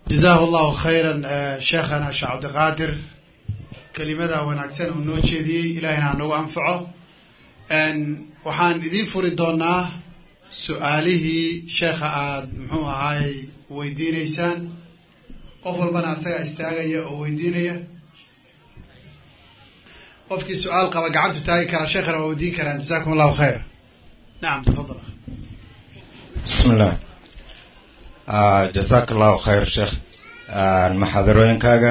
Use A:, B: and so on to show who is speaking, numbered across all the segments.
A: jazaahu allahu khayran sheekhana sheekh cabdiqaadir kelimada wanaagsan uu noo jeediyey ilahina ha nagu anfaco waxaan idiin furi doonaa su-aalihii sheekha aada muxuu ahaay weydiineysaan qof walbana asaga istaagaya oo weydiinaya qofkii su-aal qaba gacantu taagi karaa sheekhana waa weydiin karaan jazakum allahu khayr nacam tafadal
B: bismi illah jazaak allahu khayr sheekh maxaadarooyinkaaga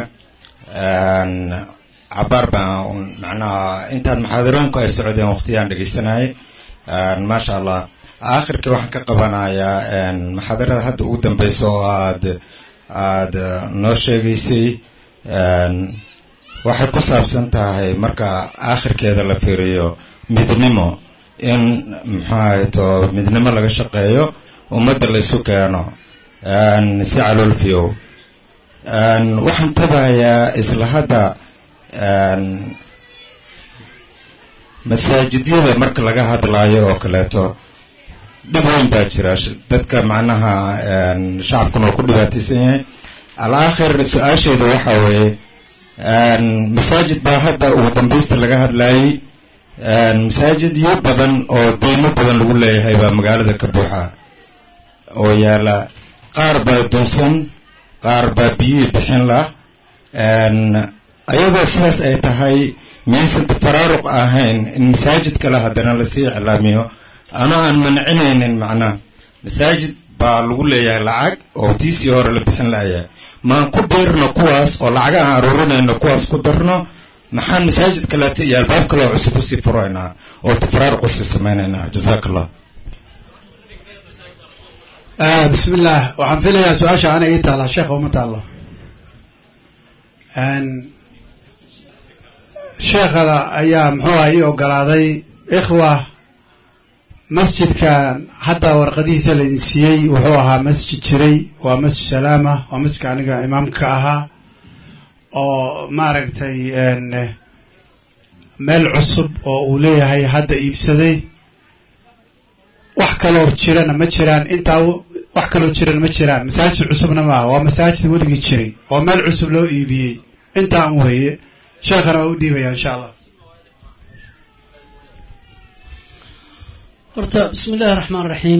B: cabaar baan macnaha intaad maxaadarooyinku ay socdeen waqtiyaan dhegeysanayay maasha allah aakhirkii waxaan ka qabanayaa maxaadarada hadda ugu dambeysa oo aad aada noo sheegaysay waxay ku saabsan tahay marka aakhirkeeda la fiiriyo midnimo in muxuahato midnimo laga shaqeeyo ummadda la isu keeno si caloolfiyow waxaan tabahayaa isla hadda masaajidyada marka laga hadlaayo oo kaleeto dhib weyn baa jira dadka macnaha shacabkuna oo ku dhibaateysan yahay alaakhir su-aasheeda waxa weeye masaajid baa hadda ugu dambeysta laga hadlaayay masaajidyo badan oo deymo badan lagu leeyahay baa magaalada ka buuxa oo yaala qaar baa dunsan qaar baa biyihii bixin lah ayadoo sidaas ay tahay miyaysan tafaraaruq ahayn in masaajid kale haddana lasii iclaamiyo anoo aan mancinaynin macnaha masaajid baa lagu leeyahay lacag oo tiisii hore la bixin lahayaa maan ku biirno kuwaas oo lacag aan aruurinayno kuwaas ku darno maxaan masaajid kaleeto iyo albaab kaleo cusub usii furaynaa oo tafaraaruq usii sameynaynaa jazaak allah
A: bismi illah waxaan filayaa su-aasha ana ii taala sheekha uma taalo sheekhada ayaa muxuu aha ii ogolaaday ikhwa masjidkan hadda warqadihiisa laydin siiyey wuxuu ahaa masjid jiray waa masjid salaama waa masjidka aniga imaamka ahaa oo maaragtay meel cusub oo uu leeyahay hadda iibsaday wax kaloo jirana ma jiraan intaa wax kaloo jirana ma jiraan masaajid cusubna maaha waa masaajid weligii jiray oo meel cusub loo iibiyey intaa un weeye sheekhana waa u dhiibaya insha allah
C: horta bismi illahi raxmaan raxiim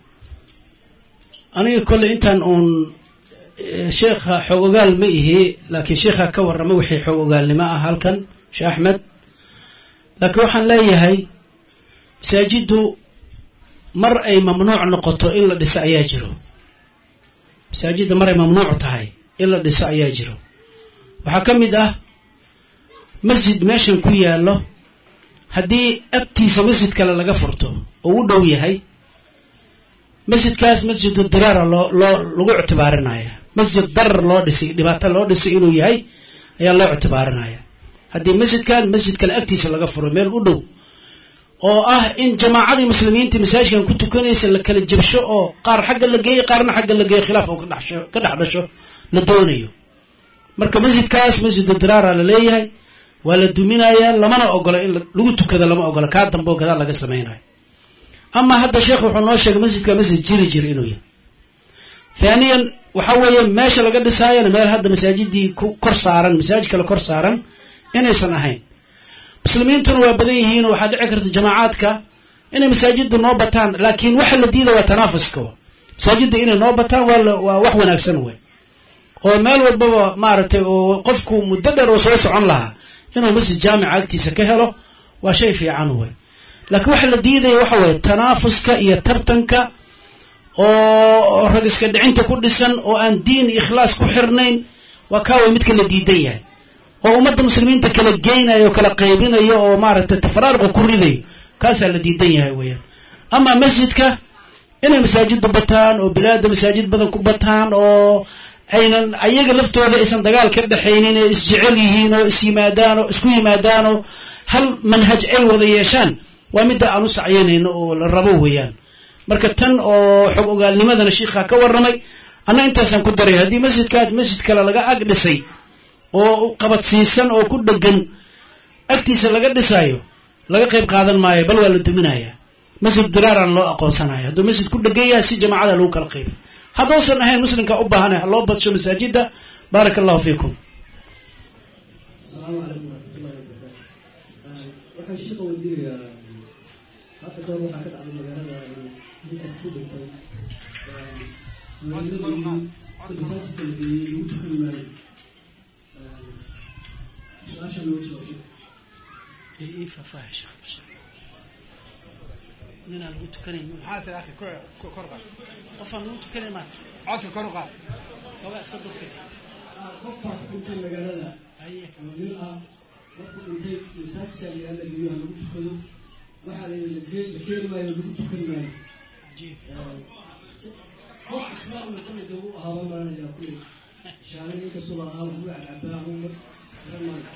C: aniga kolley intaan uun sheekha xoog ogaal ma ihi laakiin sheekha ka warrama wixii xoog ogaalnimo ah halkan sheekh axmed laakiin waxaan leeyahay masaajiddu mar ay mamnuuc noqoto in la dhiso ayaa jiro masaajidda mar ay mamnuuc tahay in la dhiso ayaa jiro waxaa ka mid ah masjid meeshan ku yaallo haddii agtiisa masjid kale laga furto oo u dhow yahay masjidkaas masjidu diraara loo loo lagu ictibaarinaya masjid darar loo dhisay dhibaato loo dhisay inuu yahay ayaa loo ictibaarinaya haddii masjidkan masjid kale agtiisa laga furo meel u dhow oo ah in jamaacadii muslimiinta masaajidkan ku tukanaysa la kala jabsho oo qaar xagga la geeyo qaarna xagga la geeyo khilaaf oo ka dhex dhasho la doonayo marka masjidkaas masjidu diraara la leeyahay waa la duminayaa lamana ogola in lagu tukado lama ogola kaa dambe oo gadaal laga samaynayo ama hadda sheekh wuxuu noo sheegay masjidka masjid jiri jir inuu yahay thaniyan waxa weeye meesha laga dhisaayana meel hadda masaajidii ku kor saaran masaajid kale kor saaran inaysan ahayn muslimiintuna waa badan yihiin oo waxaa dhici karta jamaacaadka inay masaajidda noo bataan laakiin waxa la diida waa tanaafuska masaajidda inay noo bataan waa wax wanaagsan wey oo meel walbaba maaragtay oo qofku muddo dheer oo soo socon lahaa inuu masjid jaamica agtiisa ka helo waa shay fiican wey laakiin waxa la diidaya waxa weeye tanaafuska iyo tartanka oo rag iska dhicinta ku dhisan oo aan diin iyo ikhlaas ku xirnayn waa kaaway midka la diidan yahay oo ummadda muslimiinta kala geynayo oo kala qaybinayo oo maaragtay tafaraarqa ku ridayo kaasaa la diidan yahay weeyaan ama masjidka inay masaajiddu bataan oo bilaada masaajid badan ku bataan oo aynan ayaga laftooda aysan dagaal ka dhexaynin ee isjecel yihiin oo is yimaadaan oo isku yimaadaan oo hal manhaj ay wada yeeshaan waa midda aan u sacyanayno oo la rabo weeyaan marka tan oo xog ogaalnimadana shiikhaa ka warramay anna intaasaan ku daray haddii masjidkaas masjid kale laga ag dhisay oo qabadsiisan oo ku dhegan agtiisa laga dhisayo laga qayb qaadan maayo bal waa la duminaya masjid diraaraan loo aqoonsanaya hadduu masjid ku dhegan yahay si jamaacada lagu kala qaybay haddausan ahayn muslimka u baahana ha loo badsho masaajida baaraka allahu fiikum
D: asalaamu calaykum waraxmatullahi wabarakaatu waxaan sheeka weydiinayaa hadda goor waxaa ka dhacday magaalada ninkaas ku dhintay masaajidka la geeyey lagu tukan maayo su-aasha loo jawaabay
C: ii faahfaahi sheekh ninaan lagu tukanayn
A: maxaa tiri akhi kor qaad
C: qofaan lagu tukanayn maata
A: codka kor u qaad
C: ogaa iska durkay
D: qof baa ku dhintay magaalada
C: haye
D: oo nin ah markuu dhintay masaajidka magaalada geeyo ha lagu tukado waxaa la yidhi la keen- la keeni maayo lagu tukan maayo
C: cajiib
D: qof islaamna kulliga u ahaaba maanayaa kulli shaalin inkastoo la ahaa waxba cadcabaa uma garan maayo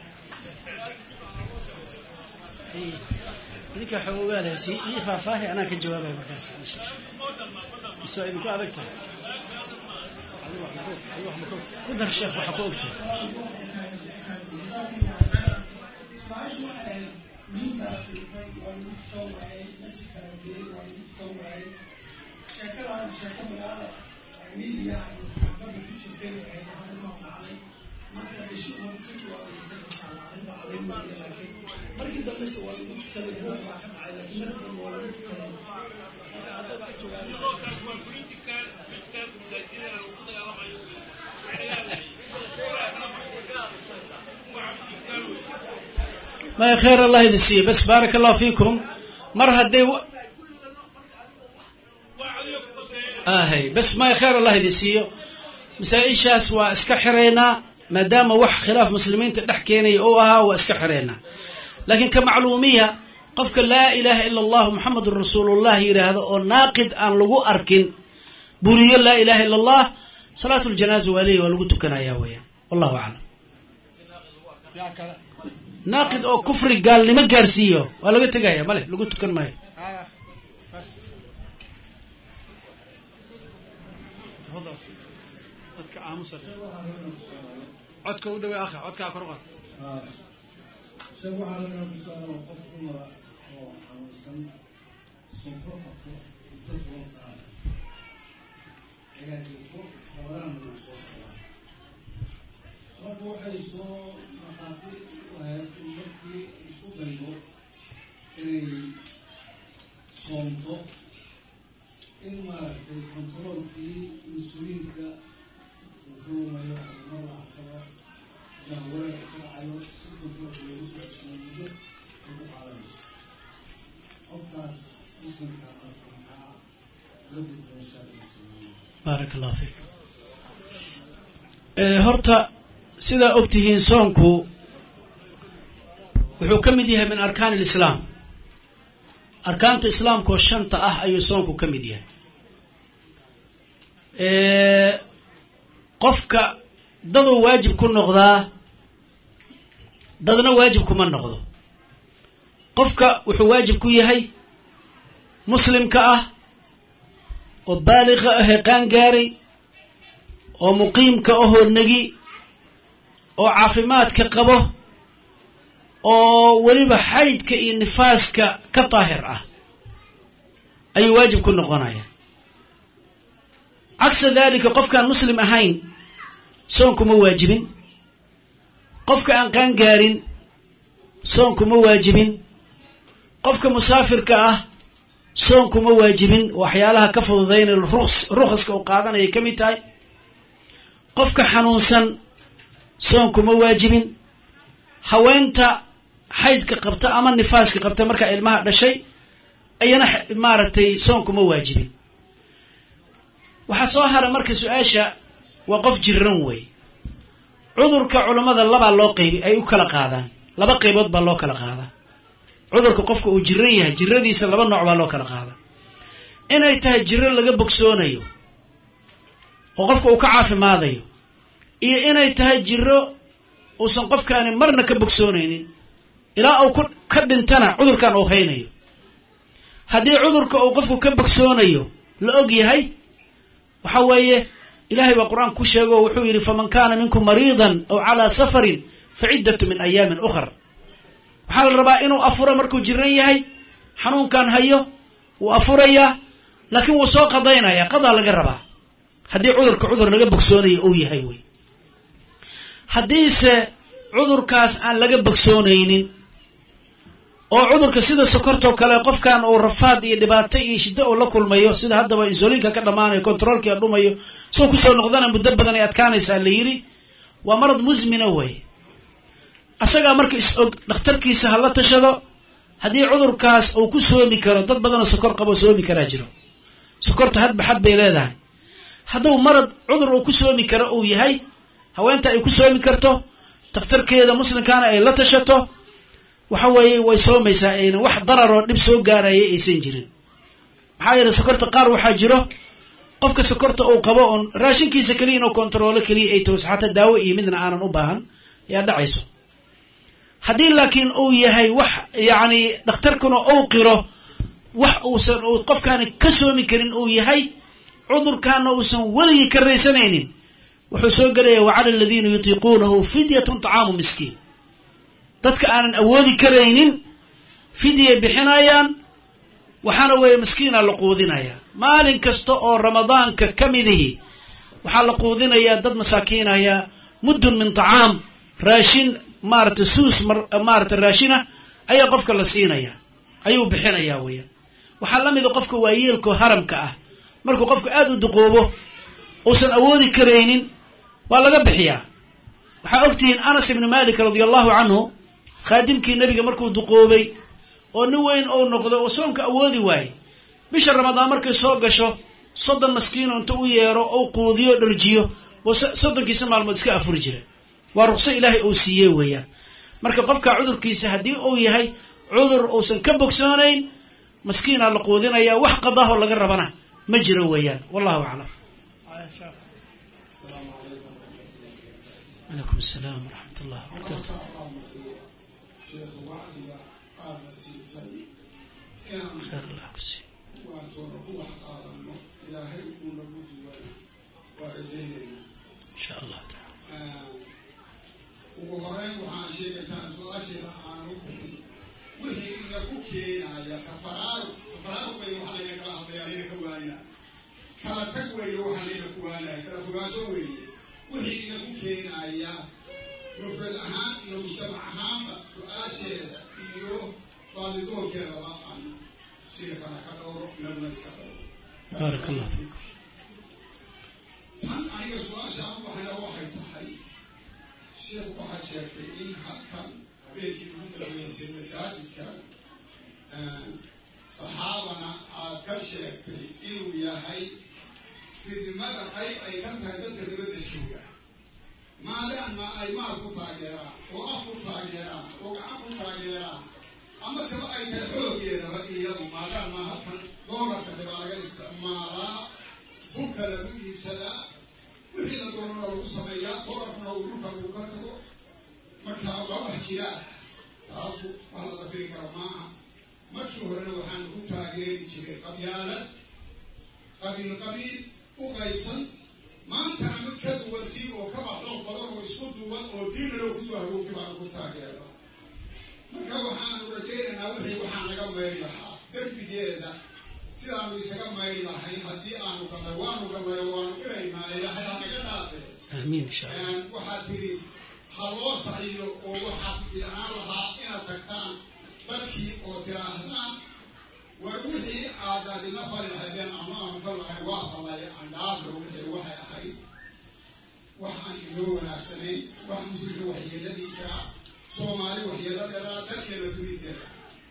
C: haye idinkaa xoog ogaaleysi ii faahfaahi anaa ka jawaabaya markaas mise waa idinku adag tahay ku dar sheekh waxaa ku ogtahay maya khayr allah idin siiyo bas baaraka allahu fiikum mar hadday ahay bas maya khayr allah idin siiyo masaa-ishaas waa iska xiraynaa maadaama wax khilaaf muslimiinta dhex keenaya ou ahaa waa iska xiraynaa laakiin ka macluumiya qofka laa ilaaha ila allahu muxamedun rasuulullah yidhaahdo oo naaqid aan lagu arkin buriyo laa ilaha ila allah salaatu ljanaaza waa leeyahy waa lagu tukanaya weyaan wallahu aclam
A: yaa kale
C: naaqid oo kufri gaalnimo gaarsiiyo waa laga tegaya male lagu tukan maayo
A: آه. بس تفضل عدك آموس عدك ودوي آخر عدك أكر غد
D: sheg waxaa laga kusoo qof dumara oo xanuunsan sonkor qabto muddo toban saac ayaa jirto labadaan buu soo socdaa marka waxay soo maqaati u ahayd in markii isu daydo inay soomto in maaragtay kontaroolkii mas-uuliyiinka uu ka lumayo mar la arkaba jahwada ka dhacayo si kontaroolka loogu soo ceshiyo muddo ay ku qaadanayso qofkaas muslimka marka maxaa la gudboon sharciga sameeya
C: baaraka allahu fiik horta sidaa ogtihiin soonku wuxuu ka mid yahay min arkaan alislaam arkaanta islaamka oo shanta ah ayuu soonku ka mid yahay qofka daduu waajib ku noqdaa dadna waajib kuma noqdo qofka wuxuu waajib ku yahay muslimka ah oo baaliqa ahee qaan gaaray oo muqiimka ahoo negi oo caafimaadka qabo oo weliba xaydka iyo nifaaska ka daahir ah ayuu waajib ku noqonaya cagsa daalika qofkaan muslim ahayn soonkuma waajibin qofka aan qaan gaarin soonkuma waajibin qofka musaafirka ah soonkuma waajibin waxyaalaha ka fududaynay ruks rukhaska uu qaadanayay ka mid tahay qofka xanuunsan soonkuma waajibin haweenta xaydka qabta ama nifaaska qabta markaa ilmaha dhashay ayana maaragtay soonkuma waajibin waxaa soo hara marka su-aasha waa qof jiran wey cudurka culammada labaa loo qaybi ay u kala qaadaan laba qaybood baa loo kala qaadaa cudurka qofka uu jiran yahay jiradiisa laba nooc baa loo kala qaadaa inay tahay jiro laga bogsoonayo oo qofka uu ka caafimaadayo iyo inay tahay jiro uusan qofkaani marna ka bogsoonaynin ilaa uu ka dhintana cudurkan uu haynayo haddii cudurka uu qofku ka bogsoonayo la og yahay waxa weeye ilahay baa qur-aan ku sheego oo wuxuu yidhi faman kaana minkum mariidan aw calaa safarin fa ciddatu min ayaamin ukhar waxaa la rabaa inuu afuro markuu jiran yahay xanuunkan hayo wuu afurayaa laakiin wuu soo qadaynaya qadaa laga rabaa haddii cudurka cudur laga bogsoonayo uu yahay wey haddiise cudurkaas aan laga bogsoonaynin oo cudurka sida sokortoo kale qofkan uu rafaad iyo dhibaato iyo shiddo uu la kulmayo sida haddaba insuliinka ka dhammaanayo controolkia dhumayo soo kusoo noqdana muddo badan ay adkaanaysaa la yidhi waa marad musmina wey asagaa marka is og dhakhtarkiisa hala tashado haddii cudurkaas uu ku soomi karo dad badanoo sokor qabo soomi karaa jiro sokorta hadba xad bay leedahay hadduu marad cudur uu ku soomi karo uu yahay haweenta ay ku soomi karto dakhtarkeeda muslimkaana ay la tashato waxa weeye way soomaysaa ayna wax dararoo dhib soo gaaraya aysan jirin maxaa yeele sokorta qaar waxaa jiro qofka sokorta uu qabo oon raashinkiisa keliya inuu kontaroolo keliya ay toos xataa daawo iyo midna aanan u baahan ayaa dhacayso haddii laakiin uu yahay wax yacni dhakhtarkuna uu qiro wax uusan uu qofkaani ka soomi karin uu yahay cudurkaana uusan weligii ka raysanaynin wuxuu soo gelaya wacala aladiina yutiiquunahu fidyatun طacaamu miskiin dadka aanan awoodi karaynin fidyay bixinayaan waxaana weeye miskiina la quudinayaa maalin kasta oo ramadaanka ka midihi waxaa la quudinayaa dad masaakiinaya muddun min tacaam raashin maarata suus maarata raashinah ayaa qofka la siinaya ayuu bixinayaa weeyaan waxaa la mida qofka waayeelko haramka ah markuu qofka aada u duqoobo uusan awoodi karaynin waa laga bixiyaa waxaa ogtihiin anas ibni malik radia allahu canhu khaadimkii nebiga markuu duqoobay oo nin weyn ou noqdo oo soonka awoodi waayey bisha ramadaan markay soo gasho soddon maskiino inta u yeero ou quudiyo dharjiyo buu soddonkiisa maalmood iska afuri jira waa ruqso ilaahay uu siiyey weeyaan marka qofka cudurkiisa haddii uu yahay cudur uusan ka bogsoonayn maskiinaa la quudinayaa wax qadaahoo laga rabana ma jiro weeyaan wallahu aclam calaykum asalaam waraxmat ullah wabarakaatu
D: sheekhu wacdiga aadna siisay inaan
C: khayr allah ku siiyo
D: waantoona ku wax qaadano ilaahay uu nagu duway waa rajaynayna
C: insha allahu taala
D: ugu horeyn waxaan sheegaynaa su-aasheeda aanu bixin wixii inaku keenaya kafaraaru kafaraaru bay waxaa layna kala hadlayaa layna ka waanaa kala tag weeye waxaa layna ku waanaya kala fogaansho weeye wixii inaku keenaya mufrad ahaan iyo mujtamac ahaanba su-aasheeda iyo baadidoorkeedaba aan sheekana ka dhowro nabna iska dhowro
C: baaraka allah fiikum
D: tan aniga su-aashaan waxayna waxay tahay sheekhu waxaad sheegtay in halkan habeenkii ugu dambeysay masaajidka saxaabana aad ka sheegtay inuu yahay fidmada qayb ay ka tahay dadka dibadda jooga maadaama ay maal ku taageeraan oo af ku taageeraan oo gacan ku taageeraan ama seba ay tahay xooggeedaba iyadu maadaama halkan doolarka dibaa laga isticmaalaa hubka lagu iibsadaa wixii la doonana lagu sameeyaa doolarkuna uu dhulka lagu ka tago marka waa wax jiraa taasu wax la dafiri karo maaha markii horena waxaanu ku taageeri jiray qabyaalad qabiil qabiil u qaybsan maantana mid ka duwantii oo kaba xoog badan oo isku duwan oo diinaloo kusoo hagoogtay baanu ku taageero marka waxaanu rajaynaynaa wixii waxaa naga mayri lahaa derbigeeda sidaanu isaga mayri lahayn haddii aanu galnay waanu galnay oo waanu qiraynaa ilaahay ha naga dhaafe
C: aamiin insha allah
D: waxaad tidhi ha loo saxiyo oo waxaa fiicnaan lahaa inaad tagtaan dadkii oo tiraahdaan war wixii aadaadina fali lahaydeen ama aanu ka lahayn waa falay andhaablo wixii waxay ahayd wax aan inoo wanaagsanayn wax muslimka waxyeeladiisa ah soomaali waxyeeladeeda dalkeena duniteeda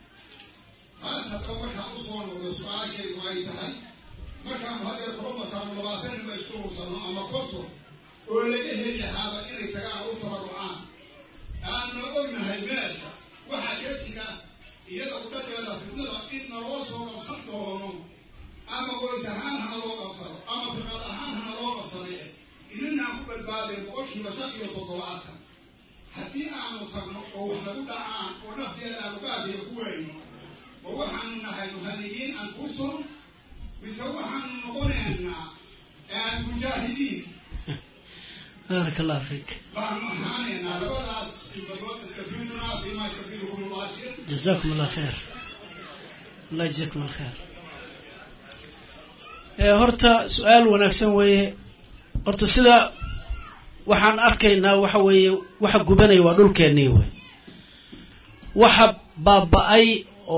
D: taas haddaba markaan usoo noqdo su-aashaydu ay tahay markaanu hadeer kula masaano labaatan nima isku hubsano ama konton oo laga heli lahaaba inay tagaan u tabarucaan aanna ognahay meesha waxaa ka jira iyada udhadeeda fidnada in naloo soo qabsan doono ama goys ahaan hana loo qabsado ama fiqad ahaan hana loo qabsade ininaan ku badbaadeen boqolkiiba shan iyo toddobaatan haddii aanu tagno oo wax lagu dhacaan oo nafteeda aanu gaadiyo ku weyno ma waxaanu nahay muhanigiin anfusum mise waxaanu noqonaynaa mujaahidiin
C: baaraka allah fiik
D: baanu ahaanaynaa labadaas khibadood istafiidunaa fiima yastafiidukum allah shir
C: jazakum allah khayr allah jazakum allah khayr horta su-aal wanaagsan weeye horta sida waxaan arkaynaa waxa weeye waxa gubanaya waa dhulkeennii wey waxa baaba-ay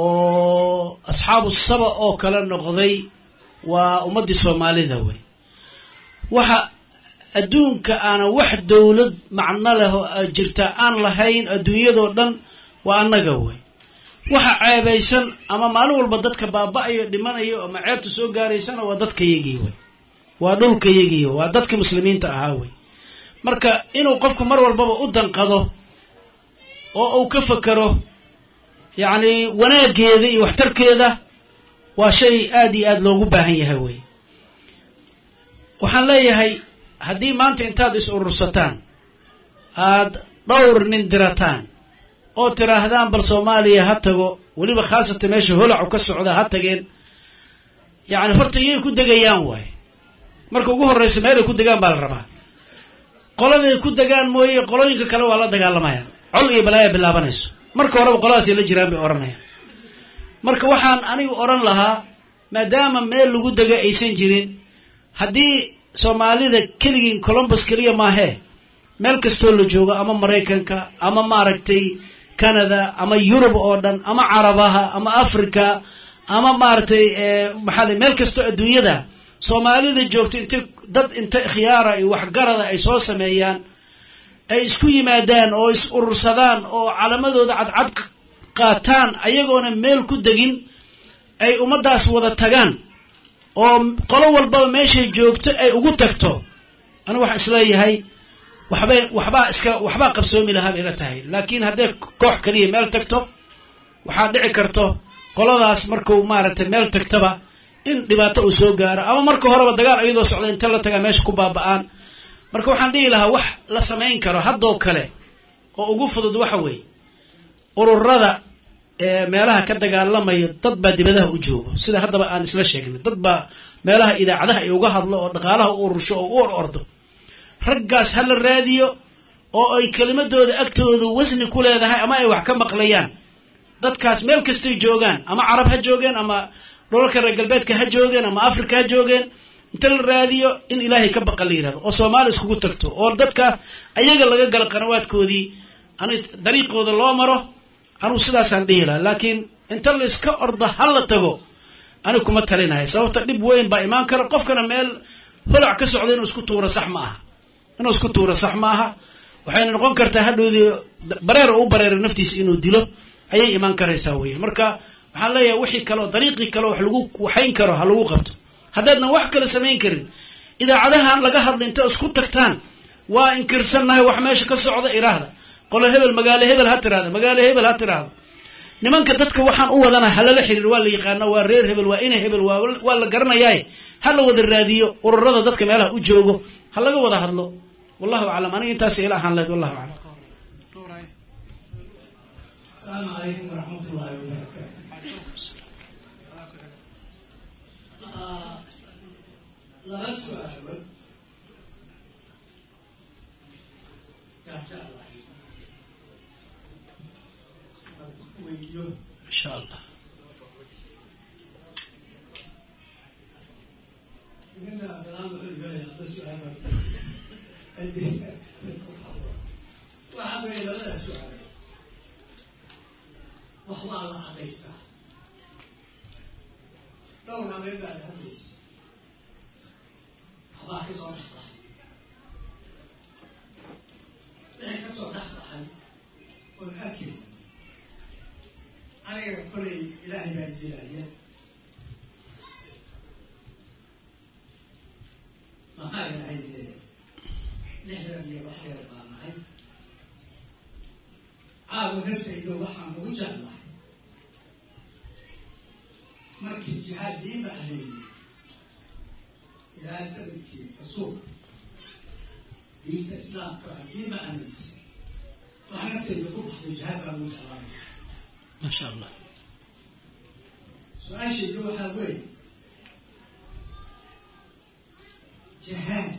C: oo asxaabu saba oo kale noqday waa ummaddii soomaalida wey waxa adduunka aanan wax dowlad macno leh oo jirta aan lahayn adduunyadoo dhan waa annaga wey waxa ceebaysan ama maalin walba dadka baaba-ayo dhimanayo ama ceebta soo gaaraysana waa dadkayagii wey waa dhulkayagii waa dadka muslimiinta ahaa wey marka inuu qofku mar walbaba u danqado oo uu ka fakero yacni wanaaggeeda iyo waxtarkeeda waa shay aada iyo aada loogu baahan yahay wey waxaan leeyahay haddii maanta intaad is urursataan aada dhowr nin dirataan oo tiraahdaan bal soomaaliya ha tago weliba khaasatan meesha holacu ka socda ha tageen yacni horta iyay ku degayaan waay marka ugu horreysa meelay ku degaan baa la rabaa qoladay ku degaan mooye qolooyinka kale waa la dagaalamayaan col iyo balaaya bilaabanayso marka horeba qoladaasay la jiraan bay odhanayaan marka waxaan anigu odhan lahaa maadaama meel lagu dega aysan jirin haddii soomaalida keligiin colombus keliya maahee meel kastoo la joogo ama maraykanka ama maaragtay canada ama yurub oo dhan ama carabaha ama africa ama maaragtay maxaa meel kastoo adduunyada soomaalida joogto inta dad inta khiyaara iyo waxgarada ay soo sameeyaan ay isku yimaadaan oo is urursadaan oo calamadooda cadcad qaataan ayagoona meel ku degin ay ummaddaas wada tagaan oo qolo walbaba meeshay joogto ay ugu tagto anigu waxaan isleeyahay waxbay waxbaa iska waxbaa qabsoomi lahaa bay ila tahay laakiin hadday koox kaliya meel tagto waxaa dhici karto qoladaas marku maaragtay meel tagtaba in dhibaato uu soo gaaro ama marka horeba dagaal iyadoo socda inta la tagaa meesha ku baaba-aan marka waxaan dhihi lahaa wax la samayn karo haddoo kale oo ugu fudud waxa weeye ururada ee meelaha ka dagaalamaya dad baa dibadaha u joogo sida haddaba aan isla sheegnay dad baa meelaha idaacadaha ay uga hadlo oo dhaqaalaha u urursho oo u or ordo raggaas ha la raadiyo oo ay kelimadooda agtooda wasni ku leedahay ama ay wax ka maqlayaan dadkaas meel kastay joogaan ama carab ha joogeen ama dholalka reer galbeedka ha joogeen ama africa ha joogeen inta la raadiyo in ilaahay ka baqa la yihahdo oo soomaali iskugu tagto oo dadka ayaga laga gala qanawaadkoodii an dariiqooda loo maro anugu sidaasaan dhihi laha laakiin inta la iska ordo ha la tago anigu kuma talinaya sababta dhib weyn baa imaan kara qofkana meel holac ka socda inuu isku tuuro sax ma aha inuu isku tuuro sax ma aha waxayna noqon kartaa hadhowdii bareer u bareero naftiisa inuu dilo ayay imaan karaysaa wey marka waxaan leeyahay wixii kaleo dariiqii kaleo wax lagu waxayn karo ha lagu qabto haddaadnan wax kale samayn karin idaacadahan laga hadla inta isku tagtaan waa inkirsannahay wax meesha ka socda iraahda qolo hebel magaalo hebel ha tiraahda magaalo hebel ha tiraahdo nimanka dadka waxaan u wadana halala xiriir waa la yaqaana waa reer hebel waa ina hebel waa la garanayaaye ha la wada raadiyo ururada dadka meelaha u joogo ha laga wada hadlo wallahu aclam aniga intaas ila ahaan lahayd wallahu aclam
D: asalaamu calaykum waraxmat ullaahi wabarakaatu laba su-aalood gaajaclahay weydiyo
C: insha allah
D: ninka bilaan wuxuu leeyahay hadda su-aal waxaa weeye labada su-aal wax waa la cadaystaa dhowr habeed baad hadlaysa waxbaa ka soo dhex baxay wixii ka soo dhex baxay oon arkay aniga kolay ilaahay baa dilaya maxaa yahay dee lixdan iyo wax dheer baa nahay caawa naftayda waxaan ugu jeclahay markii jihaad ii macneeyey ilaa sanadkii rasuulka diinta islaamka ah ii macnaysay wax naftayda ku baxday jihaad baan ugu jeclaanaya
C: maasha allah
D: su-aashayda waxaa weeye jihaad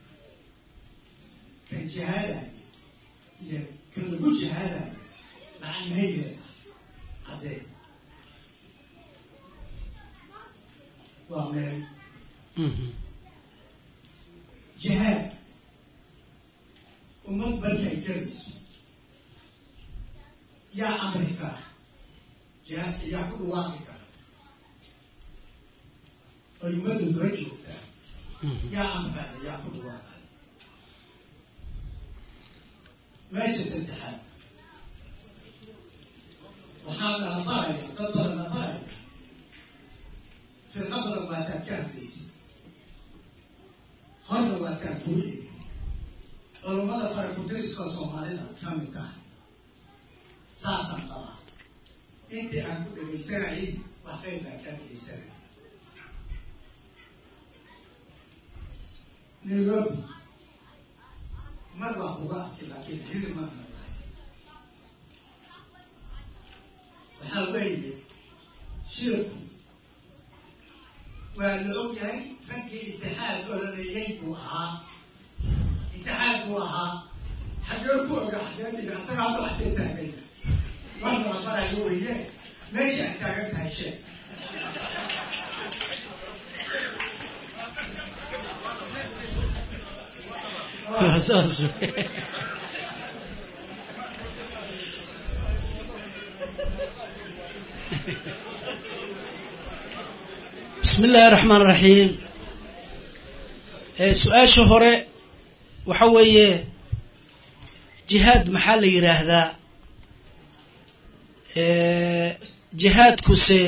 D: kan jihaadaya iyo kan lagu jihaadaya macnahay leedahay caddee waa meel jihaad ummad markay gelayso yaa amri kara jihaadka yaa ku dhawaaqi kara oy ummadda daba joogtaa yaa amraya yaa ku dhawaaqaya meesha saddexaad waxaa nala baraya dad badan la baraya firqadana waataad ka hadlaysa horna waataan kuu eegi culummada farakudiriska soomaalida ka mid tahay saasaan qabaa intii aan ku dhegaysanayay wax qayb baan kaa dhegaysanaya nairobi mar baa kuga arkay laakiin xili maana lahay waxaa weeye shirku waa la og yahay raggii itixaad olalayay buu ahaa itixaad buu ahaa xagee ku oga xagee dhiga asaga hadda waxbay taagaya marna la barayo weye meesha ay taagan tahay sheeg
C: saas bismi illaahi raxmaan raxiim su-aasha hore waxa weeye jihaad maxaa la yidhaahdaa jihaadkuse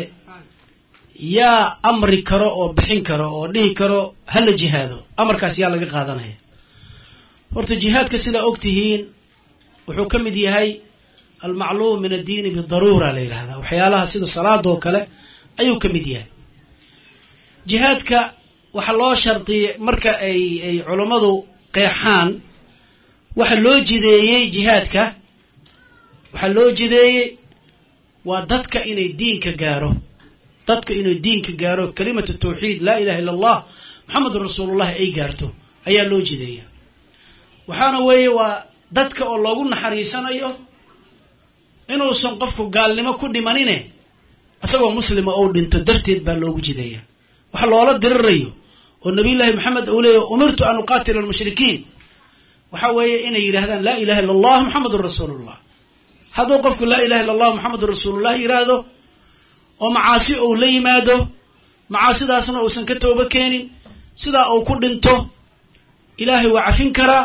C: yaa amri karo oo bixin karo oo dhihi karo hala jihaado amarkaas yaa laga qaadanaya horta jihaadka sidaa og tihiin wuxuu ka mid yahay almacluum min addiini bidaruura la yidhahdaa waxyaalaha sida salaada oo kale ayuu ka mid yahay jihaadka waxaa loo shardiyay marka ay ay culammadu qeexaan waxa loo jideeyey jihaadka waxaa loo jideeyey waa dadka inay diinka gaaro dadka inay diinka gaaro kalimatu tawxiid laa ilaha illa allah maxamedun rasuulullahi ay gaarto ayaa loo jideeya waxaana weeye waa dadka oo loogu naxariisanayo inuusan qofku gaalnimo ku dhimanine isagoo muslima ou dhinto darteed baa loogu jideeya waxa loola dirirayo oo nabiyullaahi maxamed uu leeyahy umirtu an uqaatila almushrikiin waxa weeye inay yidhahdaan laa ilaha illa allah maxamedun rasuulullah hadduu qofku laa ilaha illa allah maxamedun rasuulullah yidhaahdo oo macaasi ou la yimaado macaasidaasna uusan ka toobo keenin sidaa uu ku dhinto ilaahay waa cafin karaa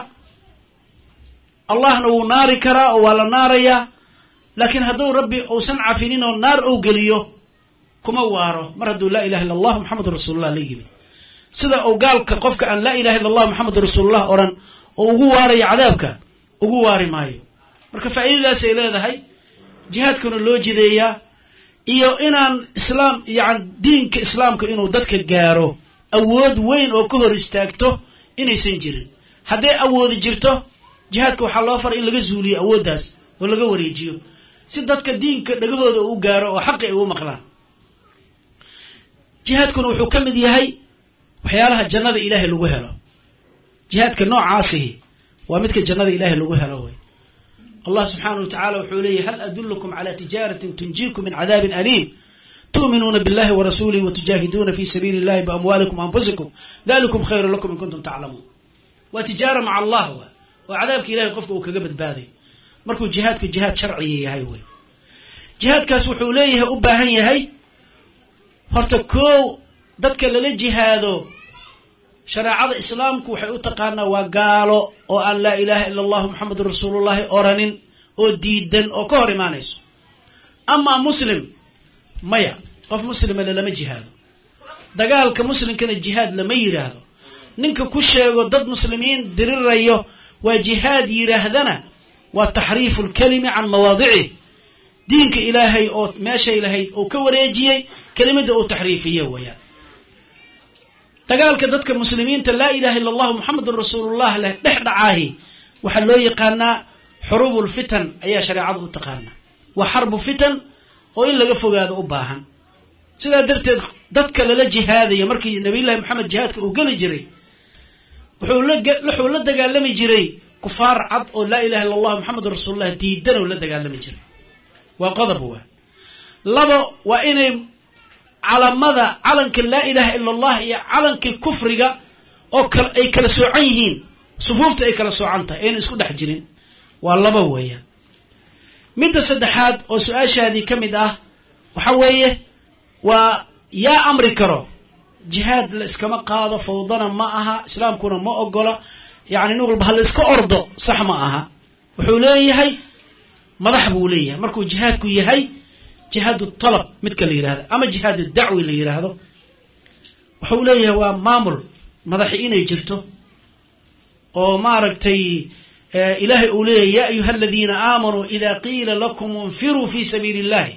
C: allahna wuu naari karaa oo waa la naarayaa laakiin hadduu rabbi uusan cafinin oo naar ou geliyo kuma waaro mar hadduu laa ilaha illa allah maxamedun rasuulullah la yimid sida uu gaalka qofka aan laa ilaha illa allah maxamedun rasuulullah odhan oo ugu waarayo cadaabka ugu waari maayo marka faa'iidadaasay leedahay jihaadkuna loo jideeyaa iyo inaan islaam yani diinka islaamka inuu dadka gaaro awood weyn oo ka hor istaagto inaysan jirin hadday awoodi jirto jihaadka waxaa loo faray in laga zuuliyo awooddaas oo laga wareejiyo si dadka diinka dhagahooda u gaaro oo xaqi ay u maqlaan jihaadkuna wuxuu ka mid yahay waxyaalaha jannada ilaahay lagu helo jihaadka noocaasihi waa midka jannada ilaahay lagu helo wey allah subxaanah wa tacala wuxuu leeyahy hal adulukum cala tijaaratin tunjiikum min cadaabin aliim tu'minuuna billahi wa rasuulihi wa tujaahiduuna fi sabiili illahi biamwaalikum anfusikum dalikum khayru lakum in kuntum taclamuun waa tijaara maca allah wa oo cadaabka ilahay qofka uu kaga badbaaday markuu jihaadku jihaad sharciya yahay wey jihaadkaas wuxuu leeyahay u baahan yahay horta koow dadka lala jihaado shareecada islaamku waxay u taqaanaa waa gaalo oo aan laa ilaaha ila allahu maxamedun rasuulullahi oranin oo diidan oo ka hor imaanayso amaa muslim maya qof muslima lalama jihaado dagaalka muslimkana jihaad lama yiraahdo ninka ku sheego dad muslimiin dirirayo waa jihaad yiraahdana waa taxriifu lkalimi can mawaadicih diinka ilaahay oo meeshay lahayd uu ka wareejiyey kelimada uu taxriifiye wayaan dagaalka dadka muslimiinta laa ilaha illa allahu maxamedun rasuulullah leh dhex dhacaahi waxaa loo yaqaanaa xuruubul fitan ayaa shareecada u taqaanaa waa xarbu fitan oo in laga fogaado u baahan sidaa darteed dadka lala jihaadaya markii nabiyullahi maxamed jihaadka uu geli jiray wuxuu wuxuu la dagaalami jiray kufaar cad oo laa ilaha illa allahu maxamedun rasuulullah diidan oo la dagaalami jiray waa qodob waa labo waa inay calamada calanka laa ilaha ila allah iyo calankii kufriga oo kal ay kala soocan yihiin sufuufta ay kala soocan tahay ayna isku dhex jirin waa laba weeyaan midda saddexaad oo su-aashaadii ka mid ah waxa weeye waa yaa amri karo jihaad la iskama qaado fawdana ma aha islaamkuna ma ogola yacni nin walba ha la iska ordo sax ma aha wuxuu leeyahay madax buu leeyahay markuu jihaadku yahay jihaadu talab midka la yidhahdo ama jihaad dacwi la yidhaahdo wuxuu leeyahay waa maamul madaxi inay jirto oo maaragtay ilaahay uu leeyahy ya ayuha aladiina aamanuu ida qiila lakum infiruu fi sabiili illahi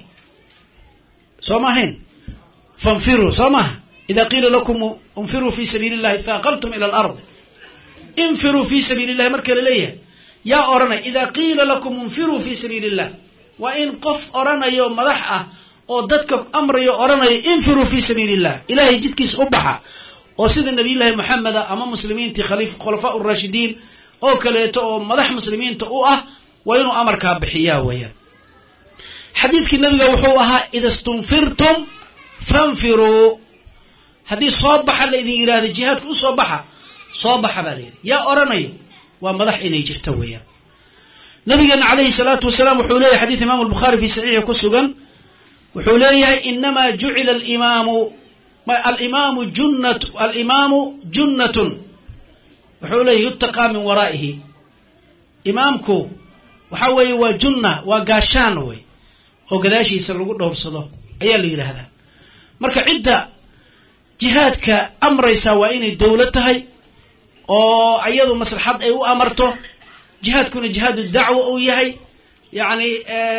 C: soo ma ahayn fanfiruu soo maaha ida qiila lakum infiruu fi sabiili illahi faaqaltum ila alard infiruu fi sabiili illahi marka la leeyahay yaa odhanay ida qiila lakum infiruu fi sabiili illah waa in qof odhanayo madax ah oo dadka amrayo odhanayo infiruu fi sabiili illah ilahay jidkiisa u baxa oo sida nabiyullaahi moxameda ama muslimiintii khaliif khulafaa urashidiin oo kaleeto oo madax muslimiinta u ah waa inuu amarkaa bixiyaa weeyaan xadiidkii nabiga wuxuu ahaa ida stunfirtum fanfiruu haddii soo baxa laydin yidhahdo jihaadka u soo baxa soo baxa baa layidhi yaa odhanayo waa madax inay jirto weeyaan nabigeena calayhi salaatu wasalaam wuxuu leeyahay xadiid imaamu albukhaari fi saxiixi ku sugan wuxuu leeyahay inamaa jucila alimaamu alimaamu junnat alimaamu junnatun wuxuu leeyahy yutaqaa min waraa'ihi imaamku waxa weeye waa junna waa gaashaan wey oo gadaashiisa lagu dhowrsado ayaa la yidhaahdaa marka cidda jihaadka amraysaa waa inay dowlad tahay oo iyadu maslaxad ay u amarto jihaadkuna jihaadu dacwa uu yahay yacni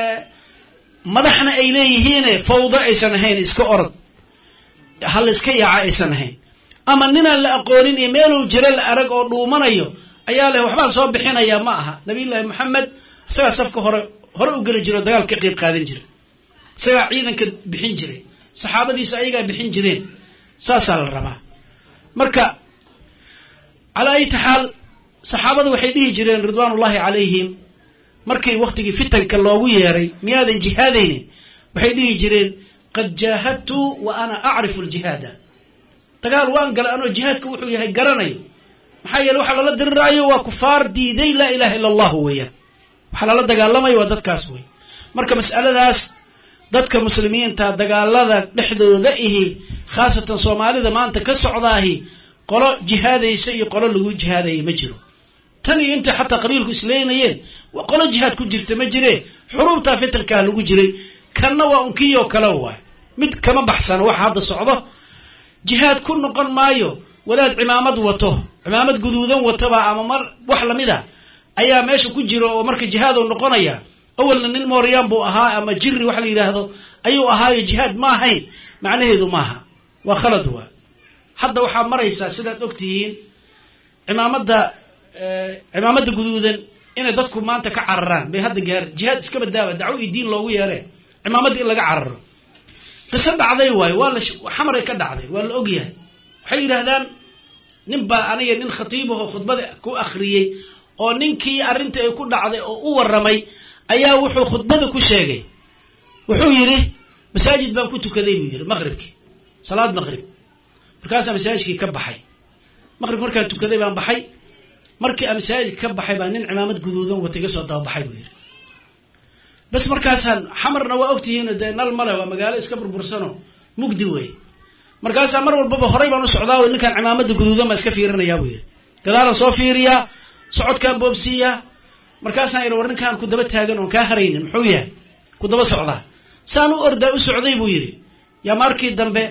C: madaxna ay leeyihiine fawdo aysan ahayn iska orod hal iska yaaca aysan ahayn ama ninaan la aqoonin iyo meeluu jiro la arag oo dhuumanayo ayaa leh waxbaan soo bixinayaa ma aha nabiyullaahi moxamed isagaa safka hore hore u geli jiro dagaal ka qeyb qaadan jira isagaa ciidanka bixin jiray saxaabadiisa ayagaa bixin jireen saasaa la rabaa marka calaa ayati xaal saxaabada waxay dhihi jireen ridwaanullahi calayhim markii wakhtigii fitanka loogu yeeray miyaadan jihaadaynin waxay dhihi jireen qad jaahadtu wa ana acrifu aljihaada dagaal waan galay anoo jihaadka wuxuu yahay garanayo maxaa yeele waxaa lala diriraayo waa kufaar diiday laa ilaha illa allahu weeyaan waxaa lala dagaalamayo waa dadkaas wey marka mas'aladaas dadka muslimiinta dagaalada dhexdooda ihi khaasatan soomaalida maanta ka socdaahi qolo jihaadaysa iyo qolo lagu jihaadaya ma jiro tan iyo intay xataa qabiilku isleynayeen qolo jihaad ku jirta ma jire xuruubtaa fitankaa lagu jiray kanna waa unkiyo kale waay mid kama baxsano waxa hadda socdo jihaad ku noqon maayo wadaad cimaamad wato cimaamad guduudan wataba ama mar wax lamid a ayaa meesha ku jiro oo marka jihaadou noqonaya awalna nin mooryaan buu ahaa ama jiri wax la yidhaahdo ayuu ahaayo jihaad ma ahayn macnaheedu maaha waa khalad waa hadda waxaa maraysaa sidaad og tihiin cimaamadda cimaamadda guduudan inay dadku maanta ka cararaan bay hadda gaar jihaad iska badaaba dacwo iyo diin loogu yeeree cimaamadda in laga cararo qiso dhacday waayo waa la xamaray ka dhacday waa la ogyahay waxay yidhaahdaan nin baa aniga nin khatiibahoo khudbada ku akhriyey oo ninkii arrinta ay ku dhacday oo u warramay ayaa wuxuu khudbada ku sheegay wuxuu yidhi masaajid baan ku tukaday buu yidhi maqribkii salaad maqrib markaasaa masaajidkii ka baxay maqrib markaan tukaday baan baxay markii aan masaajidka ka baxay baa nin cimaamad guduudan wata iga soo dababaxay buu yidhi bas markaasaan xamarna waa ogtihiin dee nal male waa magaalo iska burbursano mugdi wey markaasaa mar walbaba horay baan u socdaa ninkaan cimaamada guduudan baan iska fiirinayaa buu yidhi gadaalaan soo fiiriyaa socodkaan boobsiiyaa markaasaan idhi war ninkaan ku daba taagan oon kaa haraynin muxuu yahay ku daba socdaa saan u ordaa u socday buu yidhi yaa markii dambe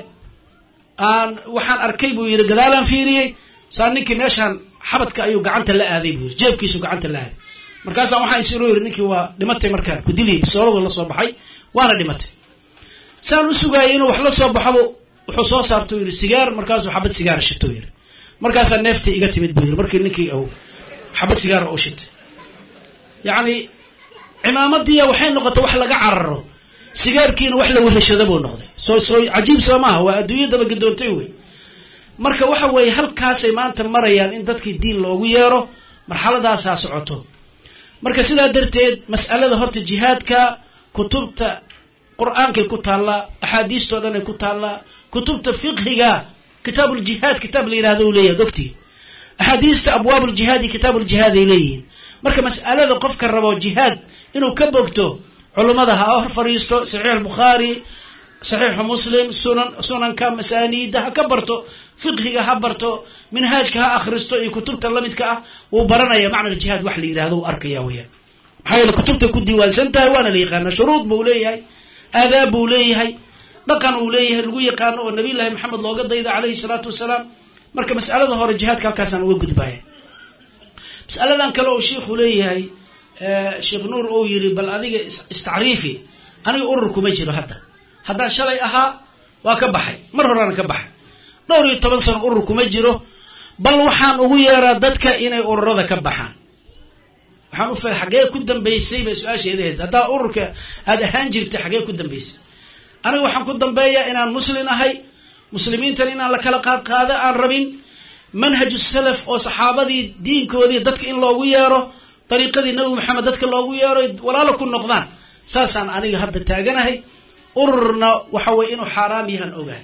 C: aan waxaan arkay buu yidhi gadaalaan fiiriyey saa ninkii meeshaan xabadka ayuu gacanta la aaday buu yidhi jeebkiisu gacanta la aaday markaasaan waxaan isiroo yidhi ninkii waa dhimatay markaan ku diliyay bisooladu la soo baxay waana dhimatay saan u sugaayay inuu wax la soo baxoba wuxuu soo saarta u yidhi sigaar markaasuu xabad sigaara shito yidhi markaasaa neeftii iga timid buu yidhi markii ninkii u xabad sigaara u shitay yacni cimaamadiya waxay noqotay wax laga cararo sigaarkiina wax la weheshada buu noqday soo soo cajiib soo maaha waa adduunya dabagedoontay wey marka waxa weeye halkaasay maanta marayaan in dadkii diin loogu yeero marxaladaasaa socoto marka sidaa darteed mas'alada horta jihaadka kutubta qur-aankay ku taallaa axaadiistao dhan ay ku taallaa kutubta fiqhiga kitaabuljihaad kitaab la yihahdo u leeyahay ogtii axaadiista abwaab ljihaad iyo kitaab ljihaad ay leeyihiin marka mas'alada qofka rabo jihaad inuu ka bogto culummada ha hor fadhiisto saxiix albukhaari saxiixu muslim sunan sunanka masaaniida ha ka barto fiqhiga ha barto minhaajka ha akhristo iyo kutubta lamidka ah wuu baranaya macna jihaad wax la yidhahdo uu arkaya weyaan maxaa yeele kutubta ku diiwaansan tahay waana la yaqaana shuruud buu leeyahay aadaab buu leeyahay dhaqan uu leeyahay lagu yaqaano oo nabiy llaahi maxamed looga dayda calayhi salaatu wasalaam marka mas'alada hore jihaadka halkaasaan uga gudbaya mas'aladan kale oo shiikhu leeyahay sheekh nuur uu yiri bal adiga istacriifi aniga urur kuma jiro hadda haddaan shalay ahaa waa ka baxay mar horeana ka baxay dhowr iyo toban sano urur kuma jiro bal waxaan ugu yeeraa dadka inay ururada ka baxaan waxaan u fil xaggee ku dambaysay bay su-aasheedaheed haddaa ururka aada ahaan jirtay xaggee ku dambaysay aniga waxaan ku dambeeyaa inaan muslin ahay muslimiintan inaan la kala qaad qaado aan rabin manhaju salaf oo saxaabadii diinkoodii dadka in loogu yeero dariiqadii nabi maxamed dadka loogu yeero walaalo ku noqdaan saasaan aniga hadda taaganahay ururna waxa weye inuu xaaraam yahan ogahay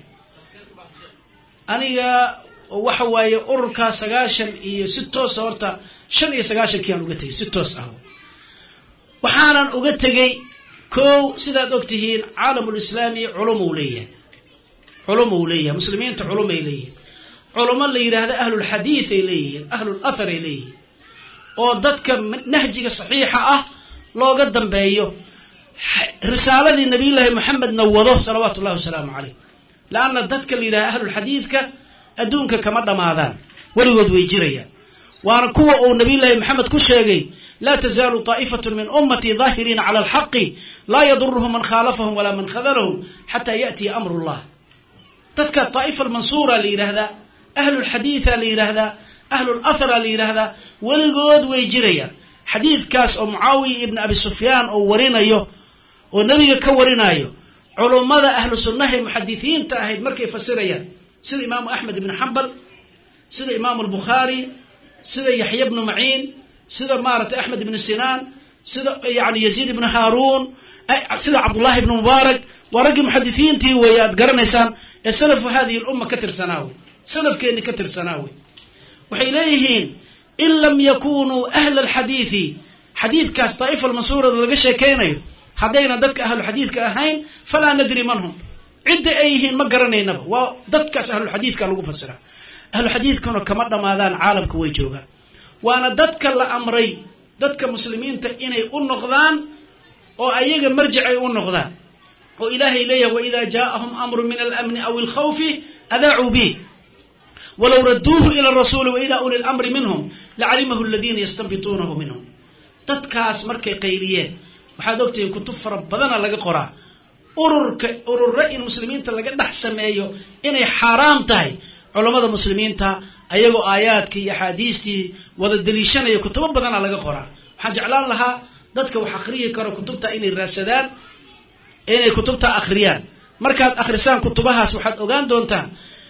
C: aniga waxa waaye ururkaa sagaashan iyo si toosa horta shan iyo sagaashankii aan uga tegay si toos ah waxaanan uga tegay kow sidaad og tihiin caalamulislaami culumuu leeyahay culumuu leeyahay muslimiinta culumay leeyihin culumo la yidhaahda ahlulxadiid ay leeyihiin ahlul athar ay leeyihiin oo dadka nahjiga saxiixa ah looga dambeeyo risaaladii nabiyullaahi maxamedna wado salawaatu ullahi wasalaamu caleyh laanna dadka la yidhahda ahlulxadiidka adduunka kama dhammaadaan weligood way jirayaan waana kuwa uu nabiyullaahi maxamed ku sheegay laa tazaalu taa'ifatu min ummatii daahiriina cala alxaqi laa yaduruhum man khaalafahum walaa man khadalahum xataa ya'tiya amru llah dadka daa'ifa almansuura la yidhaahdaa ahlulxadiida la yidhaahdaa ahlulathara la yidhaahdaa weligood way jirayaan xadiidkaas oo mucaawiya ibni abi sufyaan oo warinayo oo nebiga ka warinayo culummada ahlu sunnaha ee muxadisiinta ahayd markay fasirayaan sida imaamu axmed ibni xambal sida imaamu albukhaari sida yaxya bnu maciin sida maaragtay axmed ibnu sinaan sida yani yaziid ibnu haaruun sida cabdullahi ibnu mubaarak waa raggii muxadisiintii weeye aad garanaysaan ee salafu hadihi lumma ka tirsanaa wey salafkeenni ka tirsanaa wey waxay leeyihiin in lam yakunuu ahla alxadiidi xadiidkaas daa'ifa almansuurada laga sheekeynayo haddayna dadka ahluxadiidka ahayn falaa nadri man hum cidda ay yihiin ma garanaynaba waa dadkaas ahluxadiidka lagu fasiraa ahluxadiidkuna kama dhammaadaan caalamka way joogaan waana dadka la amray dadka muslimiinta inay u noqdaan oo ayaga marjic ay u noqdaan oo ilaahay leeyahay waida jaaahum amru min alamni aw alkhawfi adaacuu bih walow raduuhu ila rasuuli wa ila uli lamri minhum lacalimahu aladiina yastanbituunahu minhum dadkaas markay qayliyeen waxaad ogtihiin kutub fara badana laga qoraa ururka ururo in muslimiinta laga dhex sameeyo inay xaaraam tahay culammada muslimiinta ayagoo aayaadkii iyo axaadiistii wada daliishanaya kutubo badana laga qoraa waxaan jeclaan lahaa dadka wax akhriyi karo kutubta inay raadsadaan inay kutubta akhriyaan markaad akhrisaan kutubahaas waxaad ogaan doontaan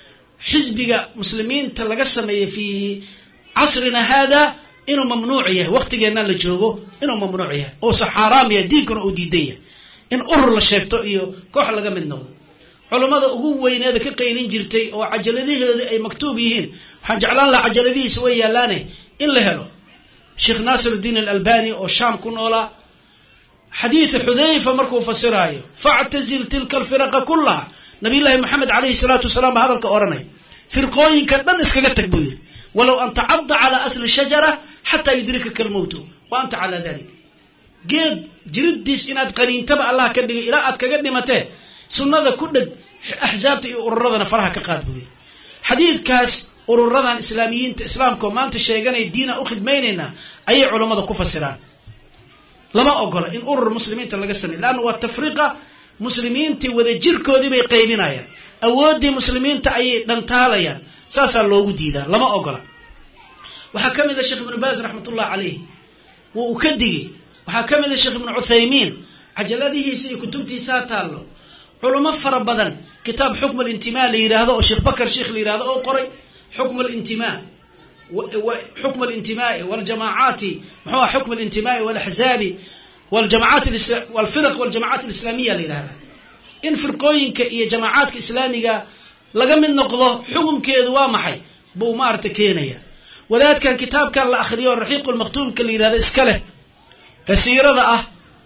C: xisbiga muslimiinta laga sameeyey fii casrina haada inuu mamnuuc yahay waqtigeenna la joogo inuu mamnuuc yahay uusa xaaraam yahay diinkuna uu diidan yahay in urur la sheegto iyo koox laga mid noqdo culummada ugu weyneeda ka qaylin jirtay oo cajaladaheeda ay maktuub yihiin waxaan jeclaan lahaa cajaladihiisa way yaallaane in la helo sheekh naasirudiin alalbani oo shaam ku noolaa xadiida xudayfa markuu fasiraayo factazil tilka alfiraqa kullaha nabiyullaahi maxamed calayhi salaatu wasalaam baa hadalka odhanaya firqooyinka dhan iskaga tag buu yidhi walow an tacadda calaa asli shajara xataa yudrikaka almowtu wa anta calaa dalik geed jiridiis inaad qaniintaba allah ka dhigay ilaa aad kaga dhimatee sunnada ku dheg axsaabta iyo ururadana faraha ka qaad buu yidhi xadiidkaas ururadan islaamiyiinta islaamkaoo maanta sheeganay diinaan u khidmaynaynaa ayay culammada ku fasiraan lama ogola in urur muslimiinta laga sameey leanna waa tafriqa muslimiintii wada jirkoodii bay qaybinayaan awooddii muslimiinta ayay dhantaalayaan saasaa loogu diidaa lama ogola waxaa ka mid a sheekh ibnu baas raxmatullah caleyh wuu u ka digay waxaa ka mid a sheekh ibnu cuthaymiin cajaladihiisa iyo kutubtiisaa taallo culamo fara badan kitaab xukm alintimaa la yidhaahdo oo sheekh bakar sheekh la yidhahdo oo qoray xukm alintimaa xukm alintimaai waljamaacaati muxuu xukm alintimaai walaxzaabi waljamacaat walfiraq waljamacaat alislaamiya la yidhahda in firqooyinka iyo jamaacaadka islaamiga laga mid noqdo xukumkeedu waa maxay buu maarata keenaya wadaadkan kitaabkan la akhriyo raxiiqulmaktuumka la yidhahdo iska leh ee siirada ah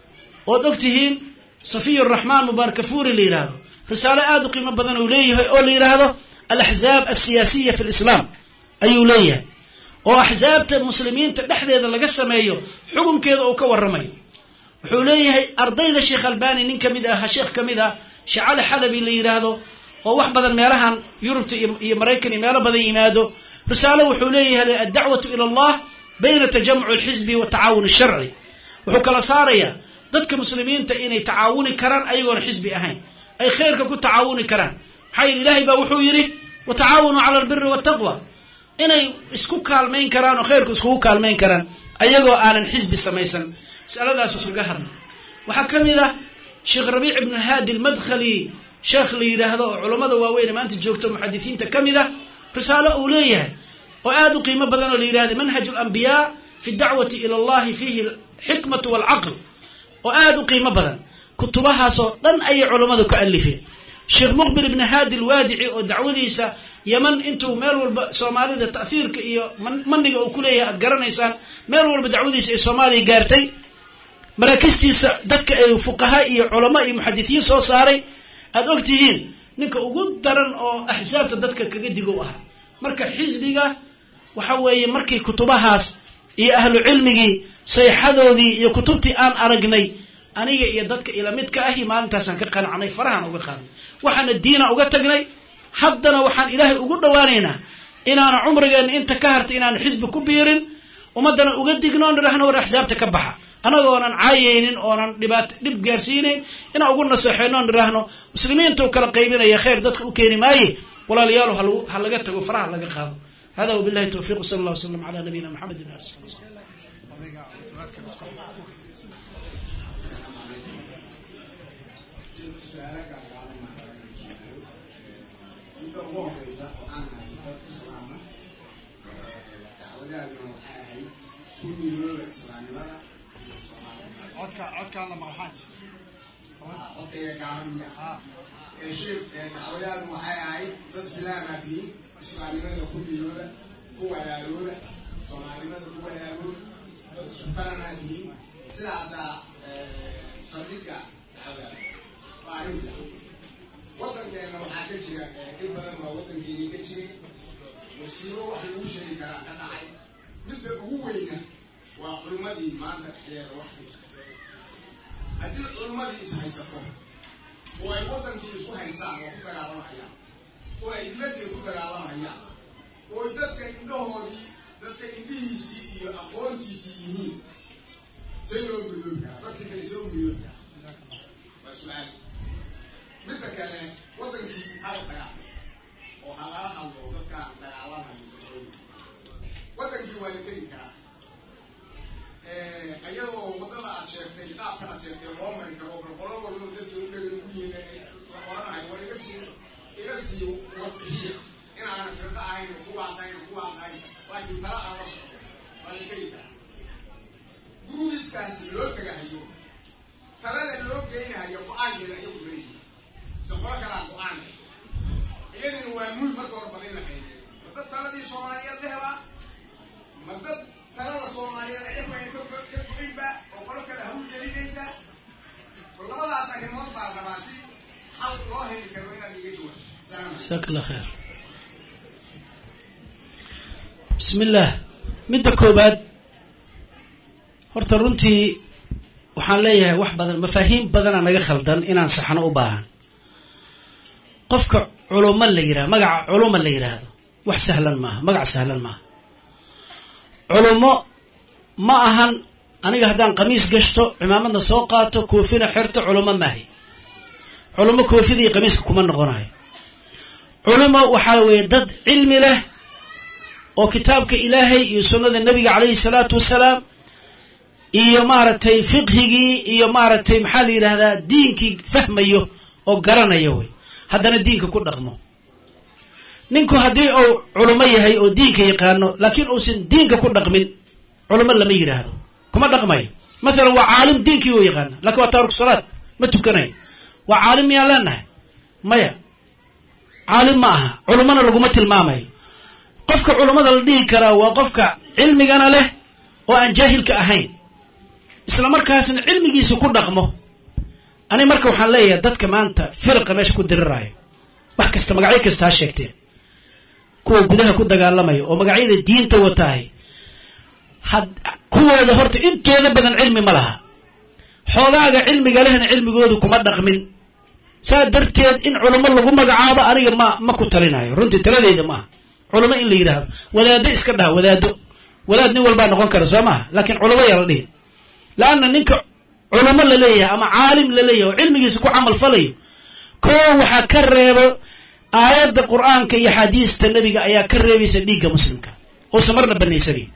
C: ood og tihiin safiy raxmaan mubaarakafuuri la yidhaahdo risaalo aada u qiimo badan uu leeyahay oo la yidhaahdo alaxzaab alsiyaasiya fi lislaam ayuu leeyahay oo axsaabta muslimiinta dhexdeeda laga sameeyo xukunkeeda uu ka waramayo wuxuu leeyahay ardayda sheekh albani nin kamid ah sheekh kamid ah sheekh cali xalabi la yidhaahdo oo wax badan meelahan yurubta iyo maraykan iyo meelo badan yimaado risaalo wuxuu leeyahay addacwatu ila allah bayna tajamuc alxisbi watacaawun asharci wuxuu kala saarayaa dadka muslimiinta inay tacaawuni karaan ayagoona xisbi ahayn ay khayrka ku tacaawuni karaan maxaa yidhi ilaahay baa wuxuu yidhi watacaawanuu cala albiri waltaqwa inay isku kaalmayn karaan oo khayrku iskugu kaalmayn karaan ayagoo aanan xisbi samaysan masaladaas iskaga hadlay waxaa ka mid ah sheekh rabiic ibn haadi almadkhali sheekh la yidhaahdo oo culammada waaweyn ee maanta joogto muxadisiinta ka mid ah risaalo uu leeyahay oo aada u qiimo badan oo la yidhahda manhaj alambiyaa fi dacwati ila allahi fiihi alxikmatu waalcaql oo aada u qiimo badan kutubahaasoo dhan ayay culammadu ka alifeen sheekh muqbil ibn haadi alwaadici oo dacwadiisa yeman intuu meel walba soomaalida ta'hiirka iyo maniga uu kuleeyahay aad garanaysaan meel walba dacwadiisa ay soomaaliya gaartay maraakistiisa dadka ay fuqaha iyo culamo iyo muxadisiin soo saaray aada og tihiin ninka ugu daran oo axsaabta dadka kaga digow ahaa marka xisbiga waxa weeye markii kutubahaas iyo ahlu cilmigii sayxadoodii iyo kutubtii aan aragnay aniga iyo dadka ila midka ahi maalintaasaan ka qanacnay farahaan uga qaadnay waxaana diina uga tagnay haddana waxaan ilaahay ugu dhowaanaynaa inaana cumrigeena inta ka harta inaanu xisbi ku biirin ummaddana uga digno on nidhahno war axsaabta ka baxa anagoonan caayaynin oonan dhibaat dhib gaarsiinayn inaan ugu naseexeyno on nidhaahno muslimiintuu kala qaybinaya khayr dadka u keeni maaye walaalayaal ha laga tago faraha laga qaado hada wabillahi towfiq wsala allah wslam ala nabiyina maxamed ali sali
E: midda ugu horeysa waxaan ahay dad islaama dacwadaaduna waxay ahayd kulligooda islaamnimada iyo soomaalida
A: codka codkaan la maqlaxaaj
E: codkayga gaaramiya ee sheek dacwadaadu waxay ahayd dad islaamaa tihiin islaamnimada kulligooda ku walaalooda soomaalinimada ku walaalooda dad iskukaranaa tihiin sidaasaa saldhigga dacwadaada waa arrinta waddankeena waxaa ka jira dhib badan waa waddankeeni ka jiray musiibo wax lagu sheegi karaa ka dhacay midda ugu weyna waa culummadii maanta dhexdeeda wax ka jirta haddii culummadii is haysato oo ay waddankii isku haystaan oo ku dagaalamayaan oo ay diladdii ku dagaalamayaan oo ay dadka indhahoodii dadka indhihiisii iyo aqoontiisii yihiin say loo gudoobi karaa dadka kale see u gudoobi karaa waa su-aal midda kale waddankii hal dagaal oo ha lala hadlo dadkaan dagaalamayo waddankii waa la tegi karaa iyadoo waddada aad sheegtay qaabka aad sheegtay loo mari karo bal qolo walbo dadka u dhegan ugu yihiin oranahay war iga sii iga sii warbixiya inaanan firqa ahayn kuwaas ahayn kuwaas ahayn laakiin tala aan la socdo waa la tegi karaa gurubiskaasi loo tegahayo talada loo geynahayo go-aankeeda ayagu beriyi soqolo kalaa go-aan iyadina waa muul marka hore bal in la qaybiyo ma dad taladii soomaaliyeed la helaa ma dad talada soomaaliyeed ayagayna ka goynba oo qolo kale hawl gelinaysa labadaas arrimood baa rabaa si xal loo heli karo inaad iga jawaab
C: jasaak allah khayr bismi illaah midda koobaad horta runtii waxaan leeyahay wax badan mafaahiim badana naga khaldan inaan saxno u baahan qofka culumo la yidhahdo magaca culuma la yidhaahdo wax sahlan maaha magac sahlan maaha culumo ma ahan aniga haddaan qamiis gashto cimaamadna soo qaato koofina xerto culumo maahay culumo koofida iyo qamiiska kuma noqonayo culumo waxaa weeye dad cilmi leh oo kitaabka ilaahay iyo sunnada nebiga calayhi salaatu wasalaam iyo maaragtay fiqhigii iyo maaragtay maxaa la yidhahdaa diinkii fahmayo oo garanaya wey haddana diinka ku dhaqmo ninku haddii uu culimo yahay oo diinka yaqaano laakiin uusan diinka ku dhaqmin culimo lama yidhaahdo kuma dhaqmayo mathalan waa caalim diinkii u yaqaana lakin waa taariku salaad ma tukanayo waa caalim miyaan leenahay maya caalim ma aha culimona laguma tilmaamayo qofka culummada la dhihi karaa waa qofka cilmigana leh oo aan jaahilka ahayn isla markaasna cilmigiisa ku dhaqmo ani marka waxaan leeyahay dadka maanta firqa meesha ku diriraayo wax kasta magacyo kasta ha sheegteen kuwa gudaha ku dagaalamaya oo magacyada diinta wataahay had kuwooda horta intooda badan cilmi ma laha xoogaaga cilmiga lehna cilmigoodu kuma dhaqmin saa darteed in culamo lagu magacaabo aniga ma ma ku talinayo runtii taladeeda maaha culamo in la yidhaahdo wadaado iska dhaha wadaado wadaad nin walbaa noqon kara soo maaha laakiin culamo yaa la dhihi laanna ninka culamo la leeyahay ama caalim la leeyahay oo cilmigiisa ku camal falayo koo waxaa ka reebo aayadda qur-aanka iyo axaadiista nebiga ayaa ka reebaysa dhiigga muslimka uusan marna banaysanayn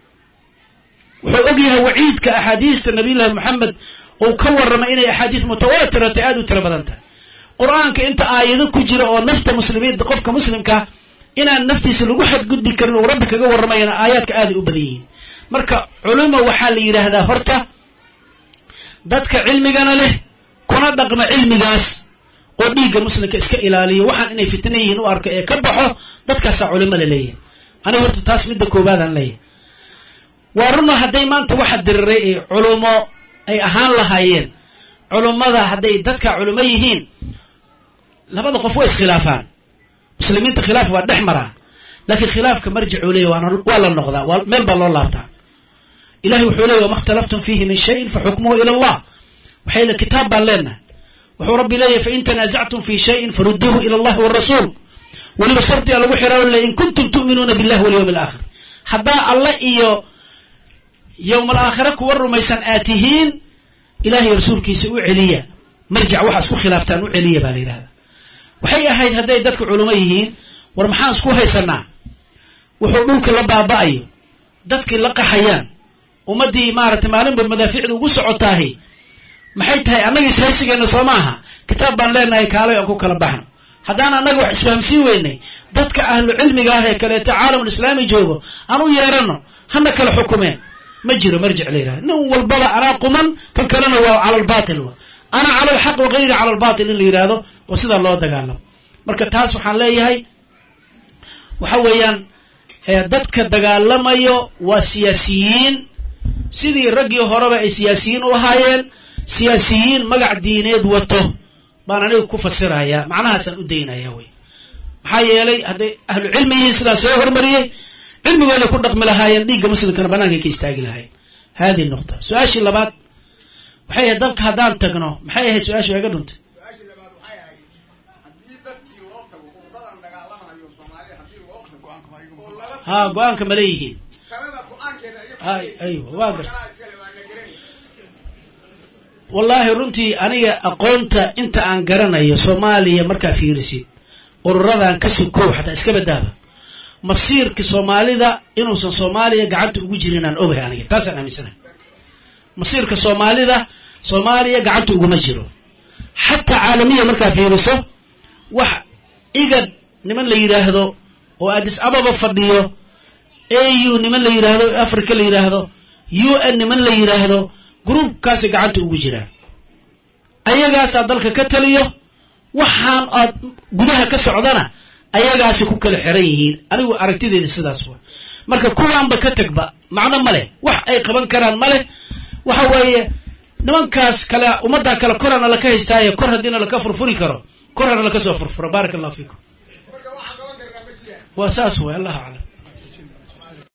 C: wuxuu og yahay waciidka axaadiista nabiyullaahi moxamed uu ka warramay inay axaadiis mutawaatirata aada u tiro badan tahay qur-aanka inta aayado ku jira oo nafta muslimiinta qofka muslimkaa inaan naftiisa lagu xadgudbi karin uu rabbi kaga warramayana aayaadka aaday u badan yihiin marka culimo waxaa la yidhaahdaa horta dadka cilmigana leh kuna dhaqma cilmigaas oo dhiigga muslimka iska ilaaliyo waxaan inay fitna yihiin u arka ee ka baxo dadkaasaa culimo la leeyahay aniga horta taas midda koowaadaan leeyahay waa runa hadday maanta waxa diriray ee culumo ay ahaan lahaayeen culummada hadday dadka culimo yihiin labada qof waa iskhilaafaan muslimiinta khilaaf waa dhex maraa laakiin khilaafka marjicuu leeya waa la noqdaa waa meel baa loo laabtaa ilahay wuxuu leeya wama اkhtalaftum fiihi min shayin faxukmuhu ila allah waxay le kitaab baan leenahay wuxuu rabbi leeyahy fain tanaasactum fi shayin faruduuhu ila allahi warasuul weliba shardiga lagu xiraayo le in kuntum tu'minuuna billahi walyawmi alaakhir haddaa alle iyo yowm alaakhira kuwa rumaysan aad tihiin ilahay rasuulkiisa u celiya marjic waxa isku khilaaftaan u celiya baa la yidhahda waxay ahayd hadday dadka culimo yihiin war maxaan isku haysanaa wuxuu dhulka la baaba'ayo dadkii la qaxayaan ummaddii maaragtay maalinba madaaficda ugu socotaahi maxay tahay annaga ishaysigeena soo maaha kitaab baan leenahay kaalay aan ku kala baxno haddaan annaga wax isfahamsiin weynay dadka ahlu cilmiga ah ee kaleeto caalamul islaami joogo aan u yeeranno hana kala xukumeen ma jiro marjic la yidhahda nin walbaba anaa quman kan kalena waa cala albaatil wa ana cala alxaq wagayri cala albaatil in la yidhaahdo oo sidaa loo dagaalamo marka taas waxaan leeyahay waxa weeyaan dadka dagaalamayo waa siyaasiyiin sidii raggii horeba ay siyaasiyiin u ahaayeen siyaasiyiin magac diineed wato baan aniga ku fasirayaa macnahaasaan u daynaya wey maxaa yeelay hadday ahlu cilmi yihiin sidaa soo hormariyey cilmigooday ku dhaqmi lahaayeen dhiigga muslimkana banaankaay ka istaagi lahaayeen haadihi nuqta su-aashii labaad waxay ahayd dalka haddaan tagno maxay ahayd su-aasha waa iga dhuntay
E: su-aashii labaad waxay ahayd haddii dadkii loo tago ururadan dagaalamahayo soomaalida haddii loo tago oo laga
C: haa go-aanka ma leeyihiin
E: talada go-aankeeda
C: ay aywa waa garta
E: iyagaa iskale waa na garanay
C: wallaahi runtii aniga aqoonta inta aan garanayo soomaaliya markaa fiirisid ururadan ka sukow xataa iska badaaba masiirka soomaalida inuusan soomaaliya gacanta ugu jirin aan ogahay aniga taasaan aaminsanahay masiirka soomaalida soomaaliya gacanta uguma jiro xataa caalamiya markaa fiiriso wax igad niman la yidhaahdo oo addis ababa fadhiyo au niman la yidhaahdo africa la yidhaahdo u n niman la yidhaahdo gruubkaasay gacanta ugu jiraan ayagaasaa dalka ka taliyo waxaan aad gudaha ka socdana ayagaasi ku kala xiran yihiin anigu aragtideeda sidaas wa marka kuwaanba ka tagba macno ma leh wax ay qaban karaan ma leh waxa weeye nimankaas kale ummaddaa kale korana laka haystaaye kor haddiina laka furfuri karo kor hana laka soo furfuro baaraka allahu fiikum
E: marka waxaan qaban karnaa ma jiraan
C: waa saas way allahu aclam